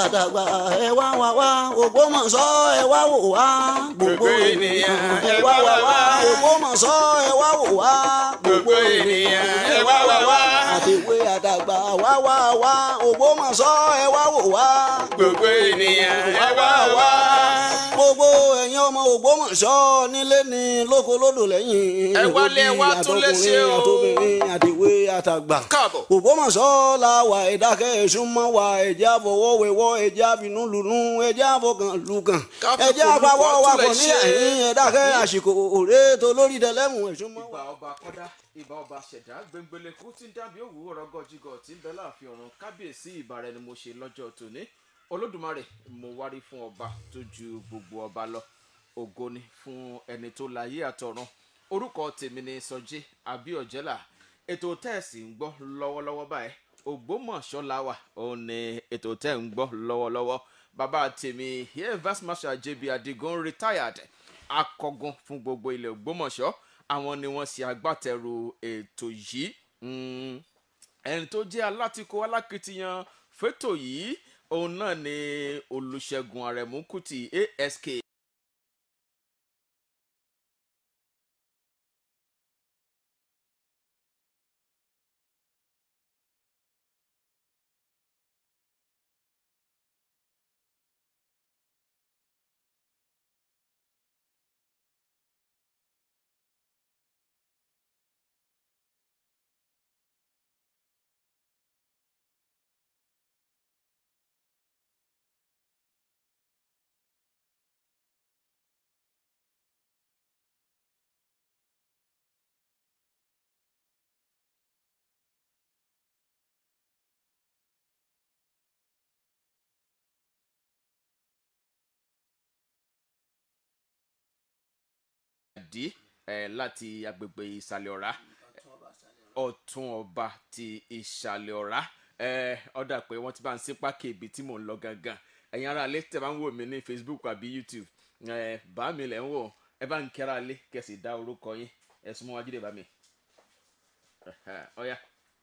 àtàgbà ẹ wá wá wá Ògbómọ̀ṣọ́ ẹ wá wò wá gbogbo ènìyàn ẹ wá wá wá Ògbómọ̀ṣọ́ ẹ wá wò wá gbogbo ènìyàn ẹ wá wá wá. àtẹ̀wé àtàgbà wá wá wá Ògbómọ̀ṣọ́ ẹ wá wò wá gbogbo ènìyàn ẹ wá wá. gbogbo ẹ̀yin ọmọ Ògbómọ̀ṣọ́ nílé ni lóko lódò lẹ́yìn Ẹ wálé, ẹ wá tún lé ṣe o. àtọkùnrin àtẹ̀wé àtàgbà káàbọ̀. Ògbómọ̀ṣọ́ la wà ẹ̀dákẹ́ ẹ̀sùnmọ́ wa ẹ̀jẹ̀ àfọwọ́wẹ́wọ́ ẹ̀jẹ̀ àfinúlùnú ẹ̀jẹ̀ àfọkàn lùkàn Ká fi ẹ̀jẹ̀ kò àpawọ́ lùkọ́ wa tún lè kò ní ṣe. ẹ̀yìn ẹ̀dákẹ́ àsìkò òré tó lórí tẹlẹ́mù ẹ̀sùnmọ́ wa. ìbà ọba kọ́dá ìbà ọba ṣẹ̀dá gbẹngbẹlẹ́kú tí ń dábìí òwú rọgọ́jigọ̀ tí ń bẹ láàfin ọ̀run kábíyèsí ìbà rẹ ni mo ṣe lọ́jọ́ tòní olódùmarè mo wárí fún ọba tó ju gbogbo ọba lọ ògo ni fún ẹni tó láyé àtọ̀run orúkọ tèmi ni sọjí abíọ̀jẹ́là ètò tẹ́ẹ̀sì ń gbọ́ lọ́wọ́lọ́wọ́ báyìí ògbómọ̀ṣọ́ la wà òun ni ètò tẹ́ ń gbọ́ lọ́wọ́lọ́wọ́ bàbá tèmi here vice marshal jb adigun retired akọgun fún gbogbo ilẹ̀ ògbómọ̀ṣọ́ àwọn ni wọ́n ṣe agbátẹrù ètò yìí Mm, ẹni tó jẹ́ alátìkó alákìtìyàn fẹ́tò yìí òun náà ni olùṣègùn àrẹ̀mú kùtì ask dí eh, láti agbègbè ìsàlẹ̀ ọ̀rá ọ̀tún ọba ti ìsàlẹ̀ ọ̀rá eh, ọ̀dà pé wọ́n ti bá ń sí pákí ibi tí mò ń lọ gangan ẹ̀yin ará ilé tẹ̀ bá ń wò mí ní facebook àbí youtube eh, bá mi lẹ̀ ń wò ẹ bá ń kẹ́ra ilé kẹ̀sì dá orúkọ yín ẹ súnmọ́ wájú dé bá mi ọ̀ya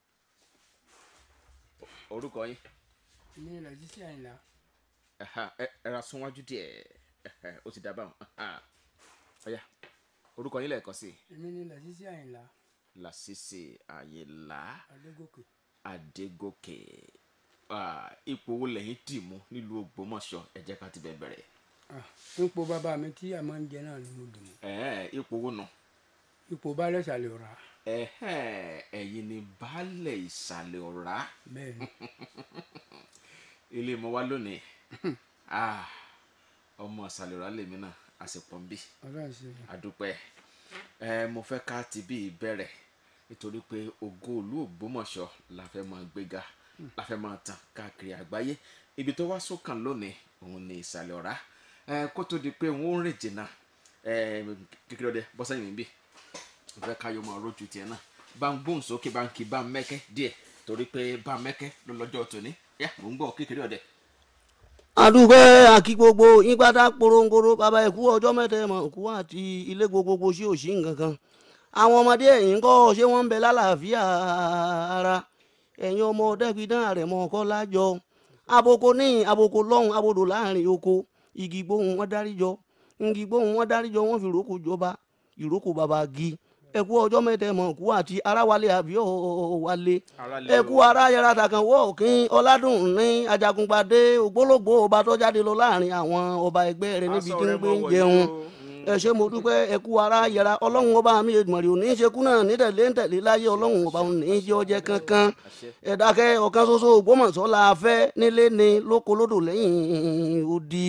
orúkọ yín ní lọ́jísì àyìnlá Ẹ̀hà, ẹ ẹ ra sún wájú díẹ̀ ẹ̀hà, ó ti dá báwọn ọ̀ya orúkọ yín lẹ́ẹ̀kan sí i. èmi ní lọ́jísì àyìnlá Lásìsì Àyìnlá adégòkè Adégòkè Ah, ipò wo lẹ́yìn dì mú nílùú Ògbómọ̀ṣọ́ ẹ jẹ́ ká ti bẹ̀ bẹ̀rẹ̀ Ah, ipò bàbá mi tí a máa ń jẹ náà ni mo dùn mọ́ Ẹ̀hẹ́n, ipò wo nù ipò baálẹ̀ ṣàlẹ̀ ọ̀rá Ẹ̀hẹ́n, ẹ̀yin ni baálẹ̀ ìsàlẹ̀ ọ̀rá bẹ́ẹ̀ ni ilé mọ́ wá lónìí Ah, ọmọ ìsàlẹ̀ ọ̀rá lèmi náà àsìpọ̀ ń bì ọlọ́run ṣe é. àdúpẹ́ ẹ mo fẹ́ ká ti bí ìbẹ̀rẹ̀ nítorí pé ògo ìlú Ògbómọ̀ṣọ́ la fẹ́ máa gbéga la fẹ́ máa tàn káàkiri àgbáyé ibi tó wá sókàn lónìí òun ni ìsàlẹ̀ ọ̀rá ẹ kó tó di pé òun ó rìn jìnnà ẹ kékeré ọdẹ bọ́sẹ̀yìn níbí mo fẹ́ ká yọ máa rójú tiẹ̀ náà bá ń gbóhùn sókè bá ń kí bá ń mẹ́kẹ́ díẹ̀ torí pé bá ń mẹ́kẹ́ ló lọ́jọ́ tòní yá mò ń gbọ́ kékeré ọdẹ. adúgbẹ́ àkí gbogbo yín pátá porongoro bàbá ẹ̀kú ọjọ́ mẹ́tẹ́ mọ̀ kú àti ilé gbogbogbò sí òsì nǹkankan àwọn ọmọdé ẹ̀yìn kọ́ ṣé wọ́n ń bẹ lálàáfíà ara ẹ̀yin ọmọ dẹ́gbidán rẹ̀ mọ́ ọkọ́ lájọ aboko ní aboko lọ́hùn abodò láàrin oko igi gbóhùn wọn dáríjọ igi gbóhùn wọn dáríjọ wọn fi ìrókò jọba ìrókò bàbá gi ẹ̀kú ọjọ́ mẹ́tẹ́ mọ̀ kú àti aráwálé àbí ọ̀wálé Aráalé ẹkú o. ara yàrá tàkàn wọ òkín ọládùn ní ajagunpadé ògbólógbò ọba tó jáde lọ láàrin àwọn ọba ẹgbẹ́ rẹ̀ níbi tí ń gbé ń jẹun ẹ ṣé mo dúpẹ́ ẹkú ara yàrá ọlọ́run ọba mi èdùmọ̀rì ò ní í ṣekú náà ní tẹ̀lé ń tẹ̀lé láyé ọlọ́run ọba ò ní í ṣe ọjẹ́ kankan ẹ dákẹ́ ọ̀kan ṣoṣo Ògbómọ̀ṣọ́ la fẹ́ nílé ni lóko lódò lẹ́yìn odi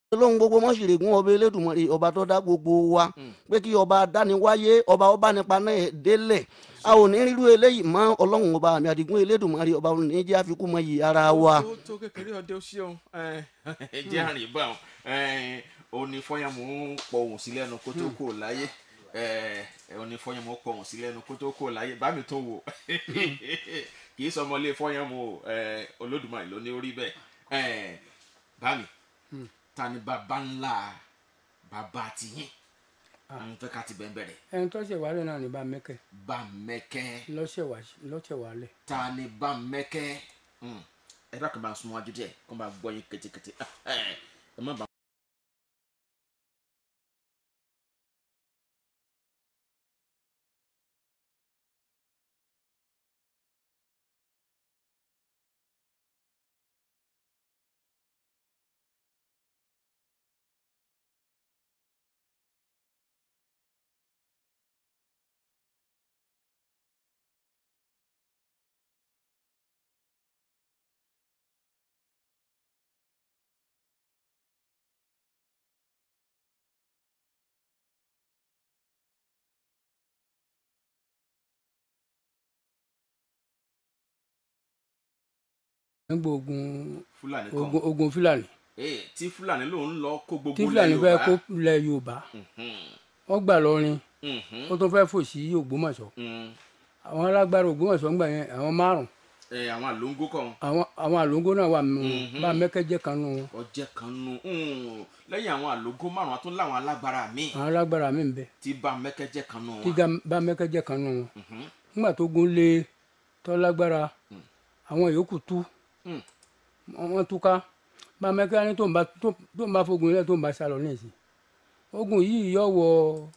lóhun gbogbo mọ́sìrègùn ọba elédùnmọ̀rè ọba tó dá gbogbo wa pé kí ọba dániwáyé ọba ọba nípa náà délẹ̀ a ò ní rírú eléyìí mọ́ ọlọ́run ọba àmì àdìgún elédùnmọ̀rè ọba òun ní jẹ́ àfikún mọ́ yìí ara wa. tó tó kékeré ọdẹ ó ṣeun ẹ jẹ́ àrìn bá wọn ó ní fọyàmù ń pọ òun sí lẹ́nu kó tó kò láyé ẹ ó ní fọyàmù ń pọ òun sí lẹ́nu kó tó kò láyé bá mi tó wò kì í sọmọlé fọyàmù olódùmarè ló ní orí bẹ́ẹ̀ bá mi ta ni bàbá ńlá bàbá tiyín n fẹ́ ká ti bẹ́ẹ̀ bẹ̀rẹ̀ ẹni tó ṣẹ̀ wálé náà ní bá mẹ́kẹ́ bá mẹ́kẹ́ lọ́ṣẹ̀ wálé. ta ni bá mẹ́kẹ́ ẹ bá kàn bá sún wájú díẹ̀ kó bá gbọ́ yín kétékété ẹ má bá. nígbà ogun fúlàní kan ogun ogun fúlàní ee tí fúlàní lòun lọ kó gbogbo tí ilẹ̀ fúlàní fẹ́ Yorùbá. kó lẹ yorùbá wọ́n gbà lọ́rin Mhm, ó tún fẹ́ fò sí ògbómọ̀ṣọ́ mhm. àwọn alágbára ògbómọ̀ṣọ́ ńgbà yẹn àwọn márùn ẹ àwọn àlóńgó kan àwọn àwọn àlóńgó náà wà nínú wọn Mhm. bá mẹ́kẹ́ jẹ́ kan nínú wọn ọjẹ kan nu mm, lẹ́yìn àwọn àlóńgó márùn àtún láwọn alágbára míì àwọn alágbára mi ń bẹ tí bá mẹkẹjẹ kan nu tí wọn. ga- bá mẹ́kẹ́ jẹ́ kan nínú wọn Mhm, nígbà tó gun lé tọ́lágbára àwọn yòókù tú mm. wọ́n túká bá mẹ́kẹ́ ní tó ń bá tó tó ń bá fogun ilẹ̀ tó ń bá sálọ ní ìsìn ogun yìí yọ wọ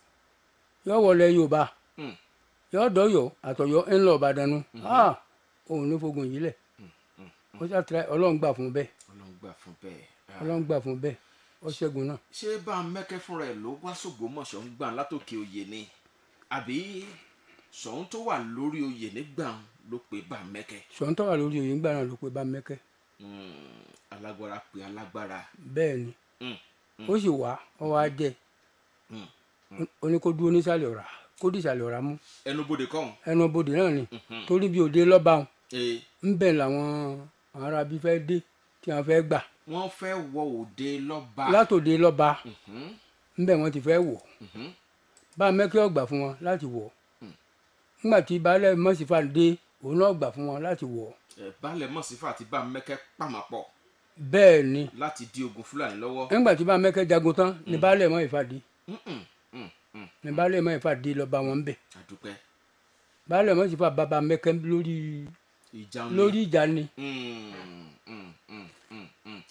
yọ wọlé yorùbá Mm. yọ dọyọ àtọyọ ńlọ ọbàdàn nu ah òun ní fogun yìí lẹ ó ṣàtìlẹ ọlọ́run gbà fún bẹ́ẹ̀ Ọlọ́run gbà fún bẹ́ẹ̀. Ah. ọlọ́run gbà fún bẹ́ẹ̀ ó ṣẹ́gun náà ṣé bá mẹ́kẹ́ fúnra ẹ̀ ló wá sògbómọ̀ṣọ́ ń gbà látòkè oyè ni àbí sọ̀hún tó wà lórí oyè nígbà ló pe bá mẹ́kẹ́ sọ̀ńtọ́ wà lórí òye ńgbà náà ló pé bá mẹ́kẹ́ Mm, alágbára pe alágbára bẹ́ẹ̀ ni Mm, ó sì wá ọ wá jẹ mm. ó ní kó dúró nísàlẹ̀ ọ̀rá kó dìsàlẹ̀ ọ̀rá mú ẹnubodè kọ́hún. ẹnu bodè náà ni Mhm. torí bí òde lọ́ba wọn ee ńbẹ̀ làwọn àwọn arábí fẹ́ dé tí wọ́n fẹ́ gbà wọ́n fẹ́ wọ òde lọ́ba. látòde lọ́ba Mhm, ńbẹ̀ wọ́n ti fẹ́ wọ̀ mhm. bá mẹ́kẹ́ ọ̀gbà fún wọn láti wọ̀ nígbà tí baálẹ̀ mọ́sífà dé òun náà gbà fún wọn láti wọ̀ Ẹ, baálẹ̀ mọ̀sífà àti bá mẹ́kẹ́ pàmàpọ̀ bẹ́ẹ̀ ni láti di ogun fúlàní lọ́wọ́. nígbà tí bá mẹ́kẹ́ jagun tán ni baálẹ̀ mọ́ ìfà dé Mm, mm, mm, mm. ni baálẹ̀ mọ́ ìfà dé lọ́ba wọn bẹ̀ àdúpẹ́ baálẹ̀ mọ́sífà bàbá mẹ́kẹ́ lórí ìjà ń lórí ìjà ni Mm, mm, mm, mm, mm.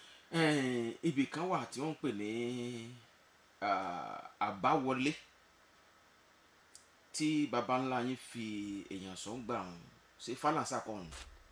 Eh, ibì kan wà tí wọ́n ń pè ní ah, àbáwọlé tí baba ńlá yín fi èèyàn sọ ń gbà wọn ṣe fálànsà kan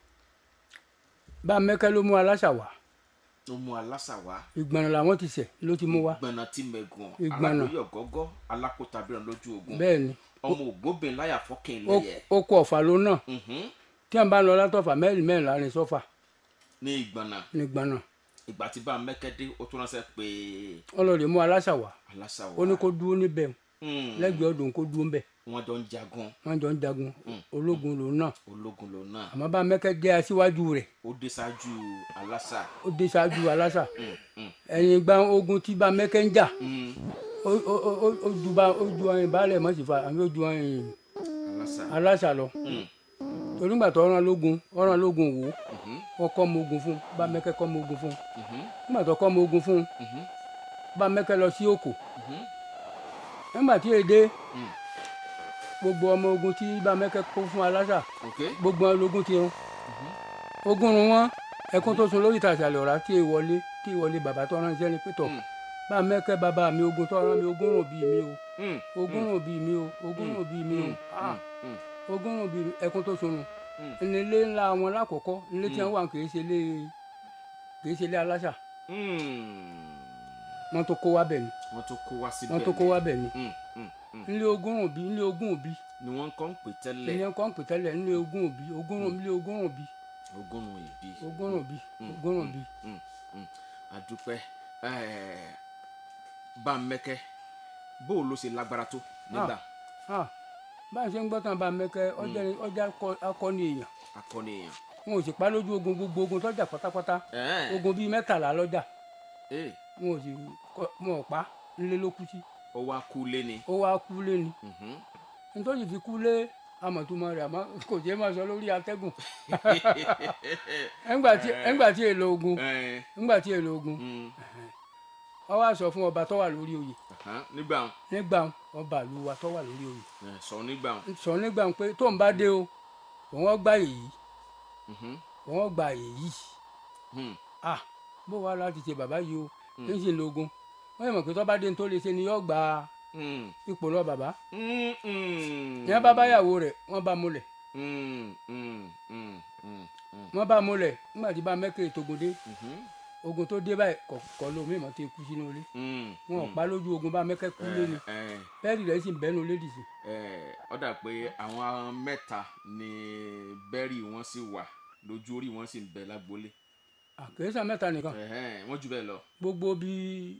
bá mẹ́kẹ́ ló mú aláṣà wá tó mú alásà wá ìgbọ̀nà làwọn ti ṣẹ̀ ló ti mú wá gbọ̀nà tí mẹ́gùn Ìgbọ̀nà. alákòóyọ̀ gọ́gọ́ alákòótabìrán lójú ogun bẹ́ẹ̀ ni ọmọ ògbóbìn láyà fọ́kìn ó lẹ́yẹ ó kó ọ̀fà ló náà Mhm. tí wọ́n bá ń lọ látọ̀fà mẹ́rin mẹ́rin láàrin sọ́fà ní ìgbọ̀nà ní gbọ̀nà ìgbà tí bá mẹ́kẹ́dé ó tún ránṣẹ́ pé ọlọ́ọ̀dẹ mú aláṣà wá alásà wá ó ní kó dúró níbẹ̀ Mm. lẹ́gbẹ̀ẹ́ ọdún kó dúró ńbẹ̀ wọ́n jọ ń jagun wọ́n jọ ń jagun ológun lòun náà ológun lòun náà àmọ́ bá mẹ́kẹ́ jẹ́ aṣíwájú rẹ̀ ó dé ṣáájú alásà ó dé ṣáájú aláṣà Mm, mm, ẹ̀yìn gba ogun tí bá mẹ́kẹ́ ń jà mm. ó- ó- ó- ó- ó ju bá ó ju ọyìn baálẹ̀ mọ́sífà àmì ó ju ọyìn alásà aláṣà lọ Mm, torí gbà tó ọ̀ràn lógun ọ̀ràn lógun wò mhm, ó kọ́ mọ ogun fún bá mẹ́kẹ́ kọ́ mọ ogun fún mhm, nígbà tó kọ́ mọ ogun fún mhm, bá mẹ́kẹ́ lọ sí òkò mhm. nígbà tí èdè Mm. gbogbo ọmọ ogun tí bá mẹ́kẹ́ kó fún aláṣà ok gbogbo wọn lógún ti run ogun run wọn ẹkún tó sun lórí ìtàṣàlẹ̀ ọ̀rá tí ìwọlé tí ìwọlé bàbá tó ránṣẹ́ ní pétọ̀ Mm. bá mẹ́kẹ́ bàbá mi ogun tó rán mi ogún rùn bíi mi o Mm, ogún rùn bíi mi o ogún rùn bíi mi o ah mm, ogún rùn bíi mi ẹkún tó sun Mm. nù nílé ńlá wọn lákòókò nílé tí wọn wà kì í ṣe lé kì í ṣe lé aláṣà mm. wọn tó kó wá bẹ̀ ni wọ́n tó kó wá síbẹ̀ wọn tó kó wá bẹ̀ ni Mm, mm, mm. nílé ogún rùn bíi nílé ogún òbí ni wọ́n kọ́ ń pè tẹ́lẹ̀ ìyẹn kọ́ ń pè tẹ́lẹ̀ nílé ogún òbí ogún rùn nílé ogún rùn bíi ogúnrún ìbí ogún rùn bíi ogún rùn bíi Mm, mm. àdúpẹ́ Eh, Bámẹ́kẹ́ bó o ló ṣe lágbára tó nígbà Ah, bá a ṣe ń gbọ́ tán bá mẹ́kẹ́ ọjà ọjà akọ- akọni èèyàn akọni èèyàn. wọn ò sì pa lójú ogun gbogbo ogun tọ́jà pátápátá Eh, ogun bíi mẹ́tàlá lọ́jà eh, wọn ò sì kọ- wọn ò pa nílé ló kú sí ó wá kú lé ni. ó wá kú lé ni Mhm. nítorí fi kú lé amọ̀túmọ̀ rẹ̀ àmọ́ kò jẹ́ máa sọ lórí atẹ́gùn ẹ̀ngbà tí ẹ̀ngbà tí èlò ogun Eh, ẹ̀ngbà tí èlò ogun mm, wọ́n wá sọ fún ọba tó wà lórí oyè aha, nígbà wọn, nígbà ọba ìlú wa tó wà lórí oyè eh, sọ nígbà wọn. sọ nígbà pé tó ń bá dé o òun gbà èyí Mhm, òun gbà èyí mhm, ah bó wàá láti ṣe bàbá yìí o ń sì lo ogun wọ́n yẹ mọ̀ pé tó bá dé ní tó lè ṣe ni yóò gba mm, ipò lọ bàbá mm, mm. ìyẹn bá báyàwó rẹ̀ wọ́n bá múlẹ̀ Mm, mm, mm, mm, mm, wọ́n bá múlẹ̀ nígbà tí bá mẹ́kẹ́ ètògùn dé mhm, ogun tó dé báyìí kọ̀ kọ́ ló mímọ́ tó kú sínú ilé mm, wọn ò mm. pa lójú ogun bá mẹ́kẹ́ kú lé ni Eh, eh, bẹ́ẹ̀rì rẹ̀ sì ń bẹ́nu lédì sí eh, ó dà pé àwọn mẹ́ta ni bẹ́rì wọn sì wà lójú orí wọn sì ń bẹ lágbolé àkèésà mẹ́ta nìkan Ẹhẹ́n, wọ́n jù bẹ́ẹ̀ lọ gbogbo bí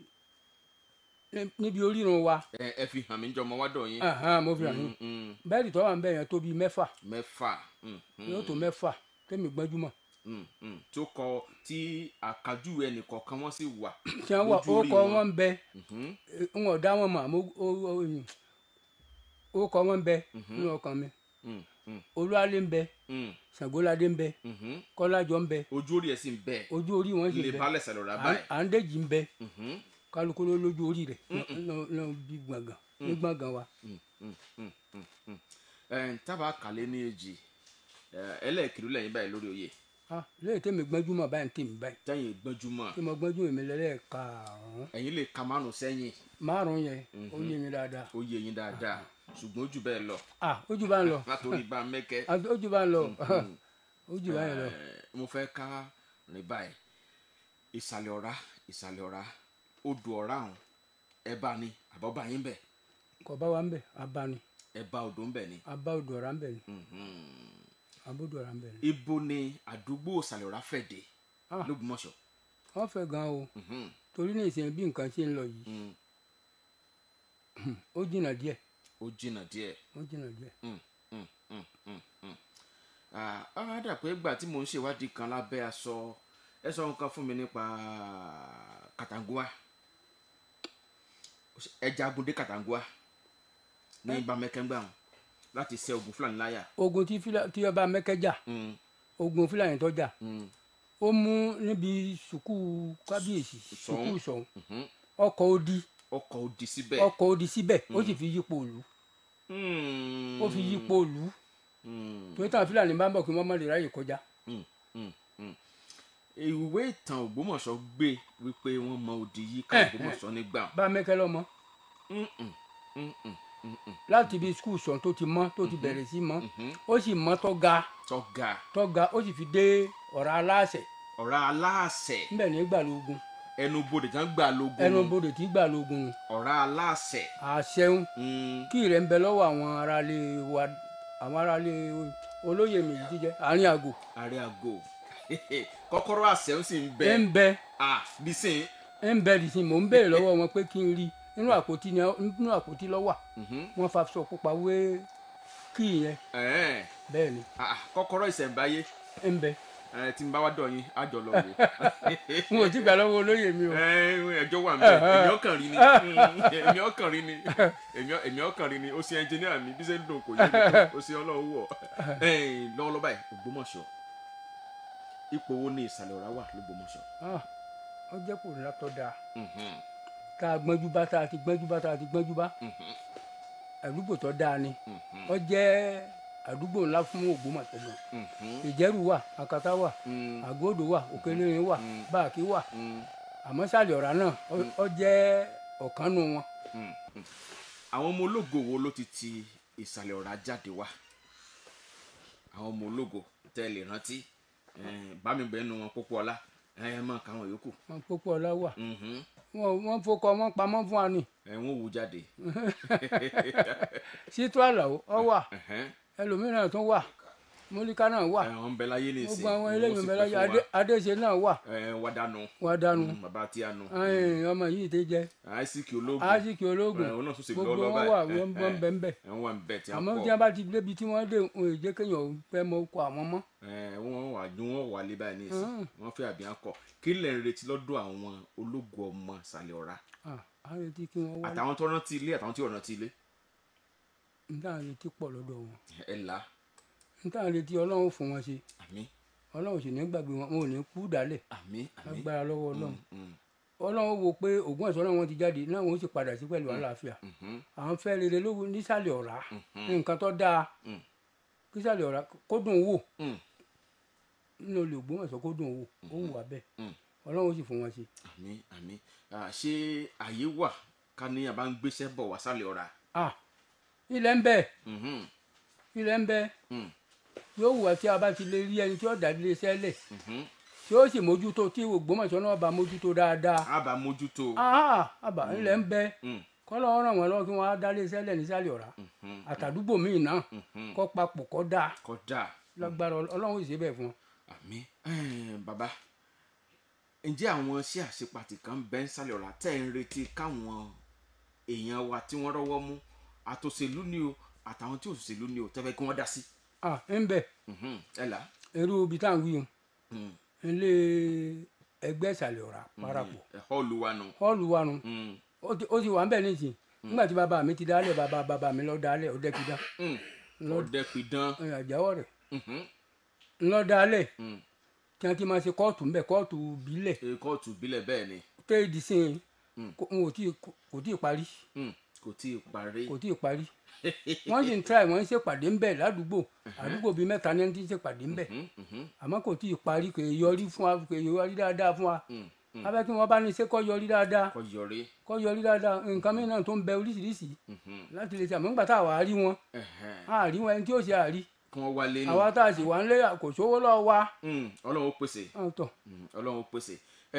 níbi orírun wa ẹ ẹ fi hàn mí jọmọ wádọ̀ yín ahán, mo fi hàn yín Mm, mm, bẹ́ẹ̀rì tó wà ń bẹ̀ yẹn tó bíi mẹ́fà mẹ́fà mm, mm, yóò tó mẹ́fà tẹ́mi gbẹ́júmọ̀ mm, mm, tó kọ tí àkájù ẹnìkọ̀ọ̀kan wọn sì wà tí wọ́n wà lójú orí orúkọ wọn ń bẹ Mhm, n ò dá wọn mọ̀ àmọ́ ó- ó- ó- orúkọ wọn ń bẹ Mhm. nínú ọkàn mi mm, mm, olúwalé ń bẹ mm, ṣàngóládé ń bẹ mhm. kọ́lájọ ń bẹ ojú orí ẹ̀ sì ń bẹ ojú orí wọn sì ń lè bẹ balẹ̀ sẹ̀lọ̀ rà à- báyìí à ń dèjì ń bẹ Mhm, kálukú ló lójú orí rẹ̀ náà bí gbọ̀ngàn ní gbọ̀ngàn wa mm, mm, mm, mm, mm. Ẹ̀, tábà kàlẹ́ ní èjì ẹ̀, ẹlẹ́ẹ̀kiri lẹ́yìn báyìí lórí oyè Ah, lẹ́yìn tẹ́mi gbẹ́júmọ̀ báyìí tèmi báyìí tẹ́yìn gbọ́njúmọ̀ tí mo gbẹ́júmọ̀ mi lẹ́lẹ́ẹ̀karùn-ún ẹ̀yin lè ka márùn sẹ́yìn márùn-ún yẹn ó yé mi dáadáa ó yé yín dáadáa ṣùgbọ́n ojú bẹ́ẹ̀ lọ ah ojú bá ń lọ látòrí bá mẹ́kẹ́ Ah, ojú bá ń lọ ojú bá ń lọ Eh, mo fẹ́ ká rìn báyìí ìsàlẹ̀ ọ̀rá ìsàlẹ̀ ọ̀rá odò ọ̀rá ọ̀hún ẹ bá ní àbọ̀bá yín bẹ̀ kò bá wa ń bẹ abani ẹ bá odò ń bẹ̀ ni. abá odò ọ̀rá ń bẹ ni Mhm. abódò ọ̀rá ń bẹ ni ibo ni àdúgbò ìsàlẹ̀ ọ̀rá fẹ̀ dé Ah. lógbómọ̀ṣọ́. wọ́n fẹ́ gan o Mhm, torí ní ìsìn bí nǹkan ṣe ń lọ yìí mhm. ó jìnnà díẹ̀ ó jìnnà díẹ̀. ó jìnnà díẹ̀ Mm, mm, mm, mm, mm. Ah, á dà pé ìgbà tí mò ń ṣèwádìí kan lábẹ́ aṣọ ẹ sọ nǹkan fún mi nípa Katangua ẹja agunde Katangua ní bamẹ́kẹ́ngbà wọn láti ṣe ogun Fúlàní láyà. ogun tí fílà tí ọba mẹ́kẹ́jà Mm, ogun fúlàní tó jà mm, ó mú níbi sùkúù kábíyèsí sùkúù sọ̀hún mhm. ọkọ̀ odi ọkọ̀ òdì síbẹ̀. ọkọ̀ odi síbẹ̀ ó sì fi yípo òlu Mm, ó fi yípo òlu mm, torí táwọn fúlàní bá ń bọ̀ kí wọ́n má lè ráyè kọjá mm, mm, mm. ìwé ìtàn Ògbómọ̀ṣọ́ gbé wípé wọ́n mọ òdì yìí ká Eh, Ògbómọ̀ṣọ́ nígbà. bá mẹ́kẹ́ lọ́mọ Mm, mm, mm, mm, mm, mm. láti ibi sùkúù sọ̀hún tó ti mọ́ tó ti bẹ̀rẹ̀ sí mọ́ Mhm. ó sì mọ́ tó ga tọ́ga tó ga ó sì fi dé ọ̀rá aláṣẹ ọ̀rá aláàsẹ̀ níbẹ̀ ní gbàlógun ẹnu bodè tán gbà lógun ẹnu bodè tí gbàlógun nù ọ̀rá aláàsẹ̀ àṣẹun Mm, kí rẹ̀ ń bẹ lọ́wọ́ àwọn aráalé wa àwọn aráalé olóyè méjì jíjẹ àárín àgò àrẹ àgò kọ́kọ́rọ́ àṣẹ ń sì ń bẹ ẹ ń bẹ ah nísìn ẹ ń bẹ dìsín mò ń béèrè lọ́wọ́ wọn pé kí n rí nínú àpótí ni nínú àpótí lọ́wọ́ wọn fa aṣọ pupa wé kí yẹn bẹ́ẹ̀ ni kọ́kọ́rọ́ ìṣẹ̀ǹbáyé ẹ ń bẹ eh, tí n bá wá dọ̀ yín á jọ lọ wò n ò tí gbà lọ́wọ́ olóyè mi o Eh, ẹjọ́ wà nbẹ èmi ọkàn rí ni Mm, èmi ọkàn rí ni èmi- èmi ọkàn rí ni ó ṣe ẹnjìníà mi bí ṣe ń dùn kò yé mi tó ó ṣe ọlọ́run wọ̀ Eh, lọ́wọ́lọ́wọ́ báyìí Ògbómọ̀ṣọ́ ipò wo ni ìsàlẹ̀ ọ̀rá wà lÓgbómọ̀ṣọ́ Ah, ó jẹ́ kò ní látọ̀ dáa Mhm, tá a gbọ́njú bá tá a ti gbọ́njú bá tá a ti gbọ́njú bá mhm, àdúgbò tó dáa ni mhm, ó jẹ́ àdúgbò ńlá fún Ògbómọ̀ṣọ́ gan mhm, ìjẹ́rù wà àkàtà wà mm, àgódò wà òkèlérìn wà Mm. báàkì wà mm, àmọ́ sàlẹ̀ ọ̀rá náà ó- ó jẹ́ ọ̀kan nù wọn mm, mm. àwọn ọmọ ológo wo ló ti ti ìsàlẹ̀ ọ̀rá jáde wá àwọn ọmọ ológo tẹ́ ẹ lè rántí Eh, bá mi bẹ́ẹ̀ nu wọn pópó ọlá ẹ máa ka àwọn yòókù wọn pópó ọlá wà Mhm. wọn wọn fọkọ wọn pamọ́ fún wa ni ẹ wọn wù jáde sítú àlàó ọ wà Ẹhẹ́n. ẹlòmíràn tún wà mọ́líkà náà wà ẹ wọn bẹ láyé ní ìsìn gbogbo àwọn wọn eléyìí sì bẹ pẹ́ láyé fún wa. Adé- adéṣe náà wà ẹ wá dànù wà dànù Mm, bàbá tí a nù Ẹ̀n, ọmọ yìí ti jẹ àìsíkì ológun aṣíkì ológun ẹ, òun náà tún ṣe gbogbo lọ́wọ́ wọn báyìí. wà Ẹ, wọn ẹ, bọ́ ń bẹ ń bẹ̀ ẹ ń wà ń bẹ tí a àmọ́ pọ̀ tí wọ́n bá ti débi tí wọ́n dé òun èjé kéèyàn fẹ́ mọ ọkọ̀ àwọn mọ́ ẹ wọn wà ju wọn wà lé báyìí ní ìsìn Mm. wọn fẹ́ àbí akọ kí lẹ ń retí lọ́dọ̀ àwọn ológun ọmọ ìsàlẹ̀ ọ̀rá Ah, a retí kí wọ́n wá àtàwọn tó rántí ilé àtàwọn tí ò rántí ilé níta retí pọ̀ lọ́dọ̀ wọn ẹ là níta retí ọlọ́run fún wọn ṣe àmín ọlọ́run sì ní gbàgbé wọn wọn ò ní kú dálẹ̀ àmín àmín lágbára lọ́wọ́ ọlọ́run Mm, ọlọ́run wo pé ògùn ẹ̀sọ́ náà wọ́n ti jáde náà wọ́n sì padà sí pẹ̀lú àlàáfíà mhm, àwọn fẹ́ rere lówó nísàlẹ̀ ọ̀rá mhm, nǹkan tó dáa Mm. kísàlẹ̀ ọ̀rá kó dùn wò mm, nínú olè ògùn ẹ̀sọ́ kó dùn wò ó wù wá bẹ́ẹ̀ Mm. ọlọ́run sì fún wọn ṣe. àmín àmín Ah, ṣé àyè wà ká ní àbá ń gbéṣẹ́ bọ̀ wá sálẹ̀ ọ̀rá Ah, ilẹ̀ ń bẹ Mhm, ilẹ̀ ń bẹ mm, yóò wù wá tí a bá ti lè rí ẹni tí ó dá ilé iṣẹ́ lẹ̀ mhm. tí ó sì mójútó tí Ògbómọ̀ṣọ́ náà bá mójútó dáadáa a bá mójútó Ah, àbá ilẹ̀ ń bẹ Mm, kọ́lọ́ ràn wọ́n lọ́wọ́ kí wọ́n á dá ilé iṣẹ́ lẹ̀ nísàlẹ̀ ọ̀rá mhm, àtàdúgbò míì náà mhm. kọ́ papọ̀ kọ́ dáa kódà lágbára Ọl- ọlọ́run ò sì ṣe bẹ́ẹ̀ fún wọn. àmín Eh, bàbá ǹjẹ́ àwọn iṣẹ́ àṣepàtì kan bẹ́ ń sálẹ̀ ọ̀rá tẹ́ ń retí káwọn èèyàn wa tí wọ́n rọ́wọ́ mú àtòṣèlú ni o àtàwọn tí òṣèlú ni o tẹ́fẹ́ kí wọ́n dá sí. Ah, ń bẹ Mhm, ẹ là irú ibi tá à ń wí o Mm, ilé ẹgbẹ́ ìsàlẹ̀ ọ̀rá parapọ̀ ẹ họ́ọ̀lù wa nù. họ́ọ̀lù wa nu Mm, ó ti- ó ti wà ń bẹ̀ nísìnyí nígbà tí bàbá mi ti dálẹ̀ bàbá bàbá mi lọ dálẹ̀ ọdẹ ti dá mm. Lọ- ọdẹ pidán. àjáwọ̀ rẹ̀ Mhm, ńlọ dálẹ̀ mm. tí wọ́n ti máa ṣe kóòtù ńbẹ̀ kóòtù bílẹ̀ Eh, kóòtù bílẹ̀ bẹ́ẹ̀ ni téèdì sí i Mm. kò n ò tí ì- kò tí ì parí Mm, kò tí ì parí. kò tí ì parí wọ́n sì ń tíráì wọ́n ń ṣèpàdé ńbẹ̀ ládùúgbò àdúgbò bíi mẹ́ta ní ẹni tí ń ṣèpàdé ńbẹ̀ Mhm, mhm, àmọ́ kò tí ì parí kò ì yọrí fún wa kò ì yọrí dáadáa fún wa mm, mm. abẹ́ kí wọ́n bá ní ṣe kọ́ yọrí dáadáa kọ́ yọrí. kọ́ yọrí dáadáa nǹkan mìíràn tó ń bẹ oríṣiríṣi Mhm, láti lè ṣe àmọ́ nígbà tá a wà á rí wọn ẹ̀hẹ́n. a rí wọn ẹni tí ó ṣe àrí kí wọ́n wálé nù. àwa tá a sì wà ń lé kò sówó lọ́wọ́ wa Mm, ọlọ́run ó pèsè. ọ̀tọ̀ Mm, ọlọ́run ó pèsè.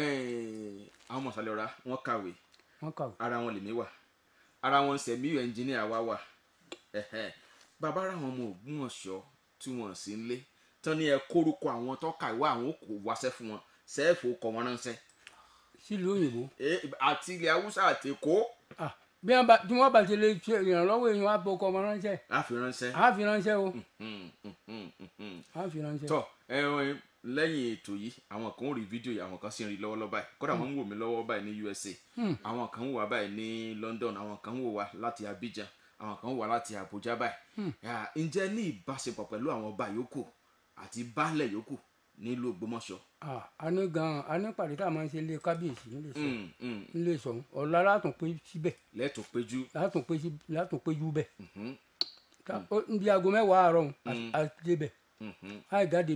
Eh, àwọn mọ̀sálẹ̀ ọ̀rá wọ́n kàwé wọn kàwé ara wọn lèmi wà ara wọn sẹ̀míyù ẹnjìníà wa wà Ẹ̀hẹ́n. bàbá ara wọn ọmọ Ògbómọ̀ṣọ́ tí wọ́n sì ń lé tán ní ẹ kórúkọ àwọn tó kàwé àwọn kò wáṣẹ́ fún wọn sẹ́ẹ̀fù kọ̀ wọ́n ránṣẹ́ sílùú òyìnbó Eh, àti ilẹ̀ haúsá àti èkó Ah, bí wọn bá tí wọn bá ti lè ṣe ìrànlọ́wọ́ èèyàn á bọ ọkọ ọmọ ránṣẹ́ láfi ránṣẹ́. á fi ránṣẹ́ o Mm, mm, mm, mm, mm. á fi ránṣẹ́. tọ ẹ ẹ lẹ́yìn ètò yìí àwọn kan ń rí fídíò yìí àwọn kan sì ń rí lọ́wọ́lọ́wọ́ báyìí kódà wọ́n ń wò mí lọ́wọ́ báyìí ní USA àwọn kan ń wò wá báyìí ní London àwọn kan ń wò wá láti Abidjan àwọn kan ń wò wá láti Abuja báyìí Ah, ǹjẹ́ ní ìbáṣepọ̀ pẹ̀lú àwọn ọba yòókù àti baálẹ̀ yòókù nílùú Ògbómọ̀ṣọ́. Ah, a ní gan a ní pàdé tá a máa ń ṣe ilé kábíyèsí nílé sọ Mm, mm. nílé sọ ọ̀la látún pé síbẹ̀ lẹ́tọ̀ péjú. látún pé sí látún péjú bẹ̀ Mhm, Tá- ó- níbi aago mẹ́wàá àárọ̀ Mm. a débẹ̀ mhm, a jáde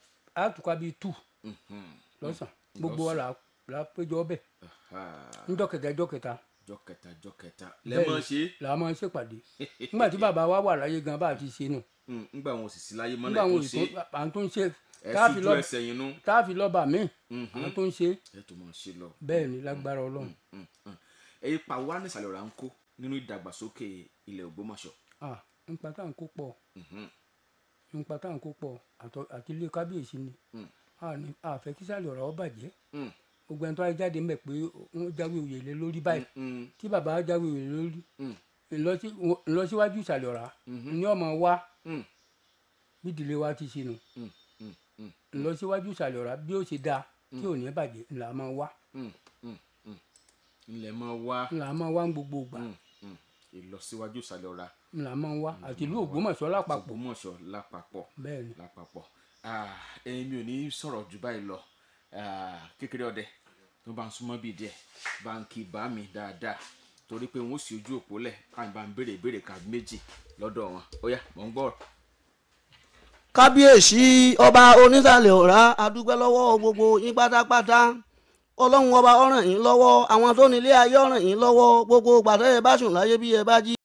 a tùkà bíi tù mhm. lọ́sàn gbogbo wa là la péjọ bẹ̀ Ah, ńjọ́ kẹta ńjọ́ kẹta jọ́ kẹta jọ́ kẹta lẹ́mọ̀ ṣe là máa ń ṣèpàdé nígbà tí bàbá wa wà láyé gan bá a ti ṣe nù Mm, ńgbà wọn ò sì sí láyé mọ́ nígbà náà àwọn tó ṣe òṣìṣẹ́ à ń tún ṣe ẹ táàfin sì lọ ju ẹsẹ̀ yín nú. táàfin lọ́ba míì Mhm. à ń tún ṣe ẹ tó mọ̀ ṣe lọ. bẹ́ẹ̀ ni lágbára ọlọ́run Mm, mm. èyí pa wá nísàlẹ̀ ọ̀rá ń kó nínú ìdàgbàsókè ilẹ̀ Ògbómọ̀ṣọ́. ah nípa tá à ń kó pọ̀ Mhm, nípa tá à ń kó pọ̀ àtọ- àti ilé kábíyèsí ni Mm. a ní àfẹ́ kí sálẹ̀ ọ̀rọ̀ ọ bàjẹ́ mm, gbogbo ẹni tó wáyé jáde mbẹ pé wọ́n jáwé òye lé lórí báyìí mm, tí bàbá wa jáwé òye lórí mm, ìlọsí- ìlọsíwájú ìsàlẹ̀ ọ̀rá Mhm. ni ọmọ wa mm, bí ìdílé wa ti ṣe nù mm, mm, mm, ìlọsíwájú ìsàlẹ̀ ọ̀rá bí ó ṣe dáa tí ò ní bàjẹ́ ńlá máa wá mm, mm, mm. ilẹ̀ máa wá ńlá máa wá ń gbogbo ìgbà mm, mm. ìlọsíwájú ìsàlẹ̀ ọ̀rá ńlá máa wá àti ìlú Ògbómọ̀ṣọ́ lápapọ̀ Ògbómọ̀ṣọ́ lápapọ̀ bẹ́ẹ̀ ni lápapọ̀ Ah, ẹ̀yin mi ò ní sọ̀rọ̀ jù báyìí lọ Ah, kékeré ọdẹ tó bá ń súnmọ́ bíi díẹ̀ bá ń kí bá mi dáadáa torí pé wọ́n sì ojú òpó lẹ̀ káyìn bá ń béèrè ìbéèrè kan méjì lọ́dọ̀ wọn ó yá mò ń gbọ́ kábíyèsí ọba onísàlẹ̀ ọ̀rá adúgbẹ́ lọ́wọ́ gbogbo yín pátápátá ọlọ́run ọba ọ̀ràn yín lọ́wọ́ àwọn tó nílé ayé ọ̀ràn yín lọ́wọ́ gbogbo gbàtẹ́ ẹ bá sùn láyé bí ẹ bá jí